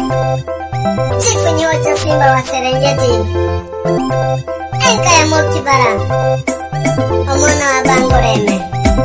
Chifu Nyota Simba wa Serengeti, Enka ya Mokibara, Omwana wa Bangoreme.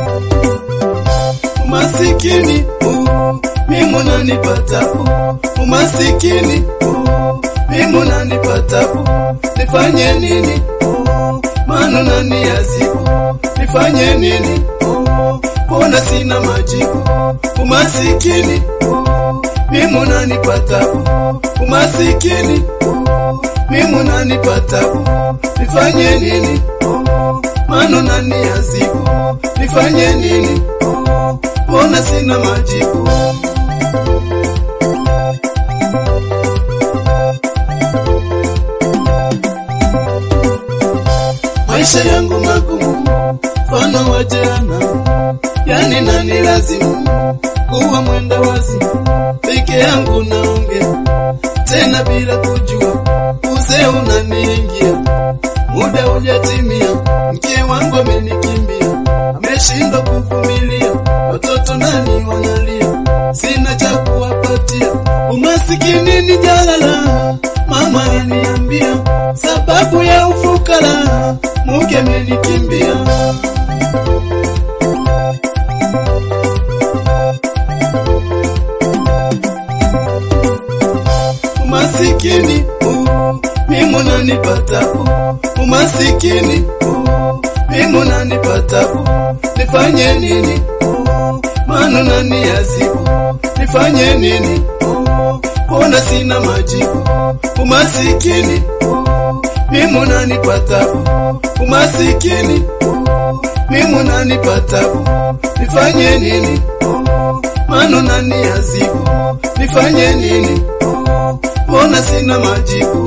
Umasikini uh, mimi unanipata uh, umasikini uh, mimi unanipata uh, nifanye nini uh, maana unaniazibu nifanye nini uh, mbona sina majibu umasikini uh, mimi unanipata uh, umasikini uh, mimi unanipata uh, nifanye nini uh, maana unaniazibu nifanye nini uh, mbona sina majibu maisha yangu magumu mfano wa jana yani nani lazimu kuwa mwenda wazimu peke yangu naongea tena bila kujua uzee unaniingia muda hujatimia mke wangu amenikimbia ameshindwa kuvumilia watoto nani wanalia sina cha kuwapatia umasikini ni jalala mama aliniambia sababu ya ufukara mke amenikimbia umasikini uh, mimi unanipata uh, umasikini uh, mimi unanipata uh, nifanye nini uh, maana unaniazibu nifanye nini uh, mbona sina majibu umasikini uh, mimi unanipata uh, umasikini uh, mimi unanipata uh, nifanye nini uh, maana unaniazibu nifanye nini uh, mbona sina majibu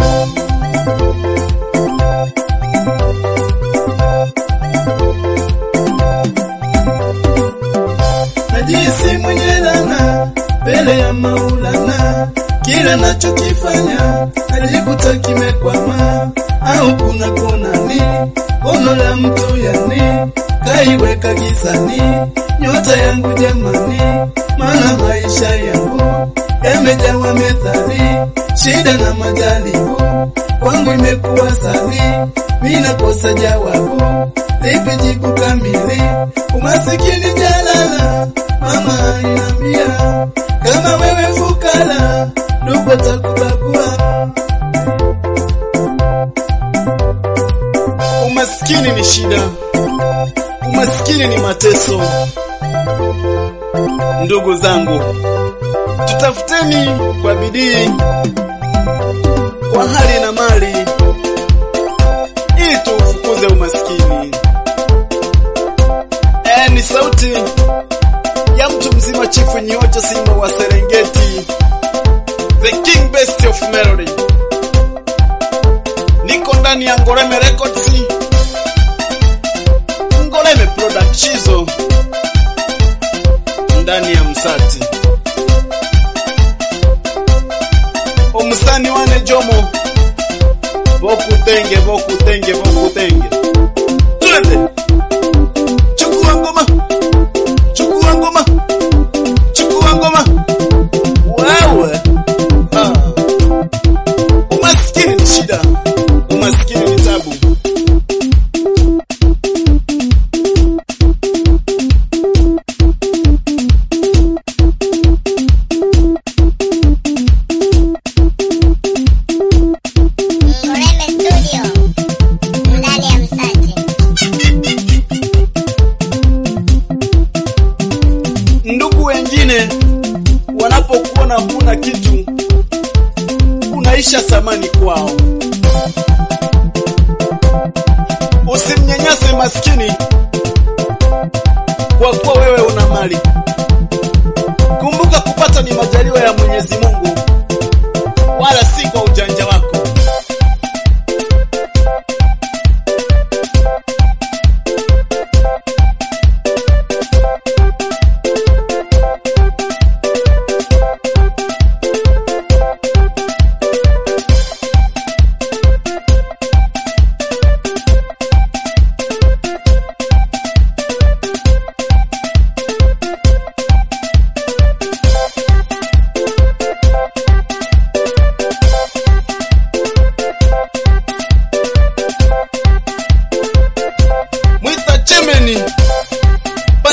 najisi mwenye lana mbele ya Maulana, kila nachokifanya najikuta kimekwama, au kuna konani kono la mtu yani kaiweka gizani nyota yangu jamani, maana maisha yangu yamejawa methali, shida na majaribu kwangu imekuwa sali, mina kosa jawabu lipi jibu kamili, umasikini jalala mama inambia kama wewe fukara ndugu takubagua. Umaskini ni shida, umaskini ni mateso. Ndugu zangu, tutafuteni kwa bidii, kwa hali na mali, ili tuufukuze umaskini. E, ni sauti ya mtu mzima, Chifu Nyota Simba wa Serengeti, the king best of melody. Niko ndani ya Ngoreme Records, Ngoreme Productions, ndani ya Msati. Omusani wane Jomo, bokutenge bokutenge bokutenge, twende chukua ngoma, chukua ngoma, chukua ngoma, wewe ah. Umaskini ni shida, umaskini ni tabu. Ngoreme Studio, ndani ya Msati. Ndugu wengine wanapokuona huna kitu, unaisha thamani kwao. Usimnyanyase maskini kwa kuwa wewe una mali. Kumbuka kupata ni majaliwa ya Mwenyezi Mungu, wala si kwa ujanja wako.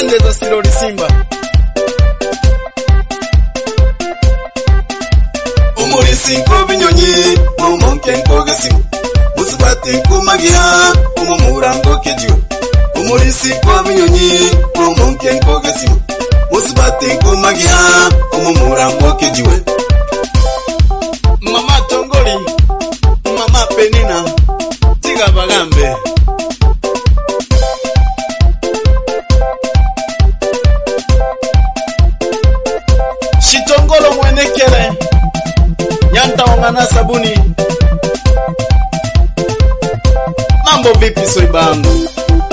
pande za Siloli Simba. umulisi nk'obinyonyi omonke nk'ogesimu musubati nkumagiha umumura nk'okejiwe umulisi nk'obinyonyi omonke nk'ogesimu musubati nkumagiha umumura nk'okejiwe Mama Tongoli, Mama Penina, tiga bagambe. Shitongolo mwenekele, nyanta wangana sabuni. Mambo vipi soibangu?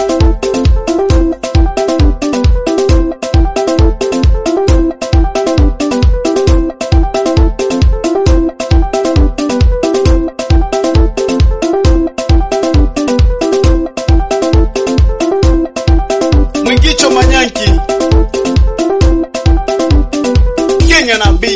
Mwingicho Manyanki, Kenya na B.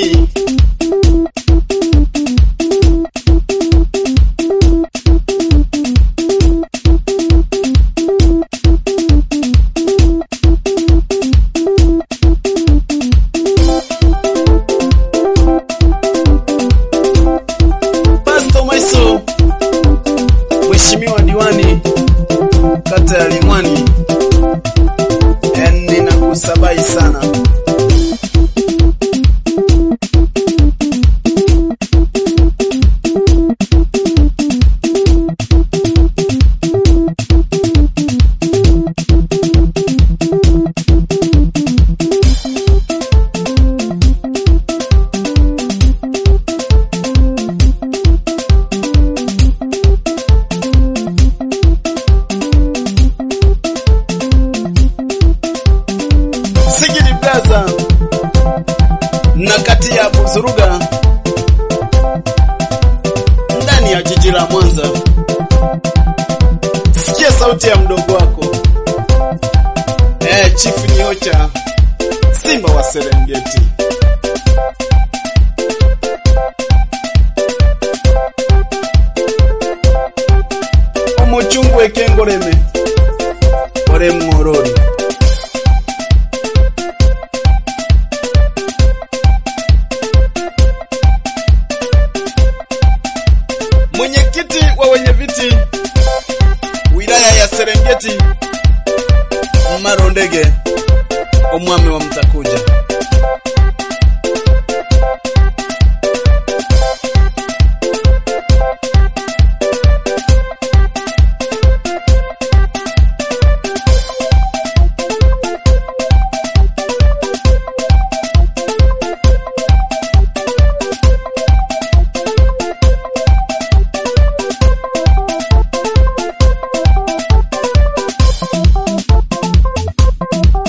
Pastor Maiso, Mheshimiwa diwani kata ya Limwani, yani nakusabai sana. Sigidi Plaza na kati ya Buzuruga ndani ya jiji la Mwanza. Sikia sauti ya mdogo wako eh, Chief Nyocha Simba wa Serengeti. Omuchungu ekengoleme ole mworori mwenyekiti wa wenye viti wilaya ya Serengeti Marondege omwami wa Mtakuja.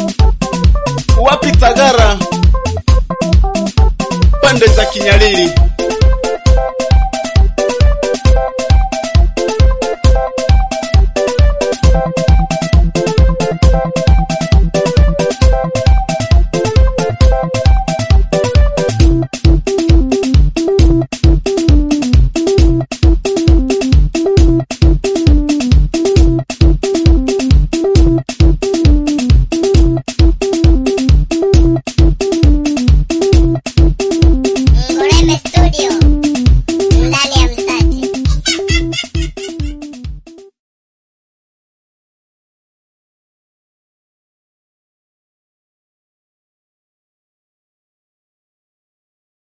wapi Tagara pande za Kinyalili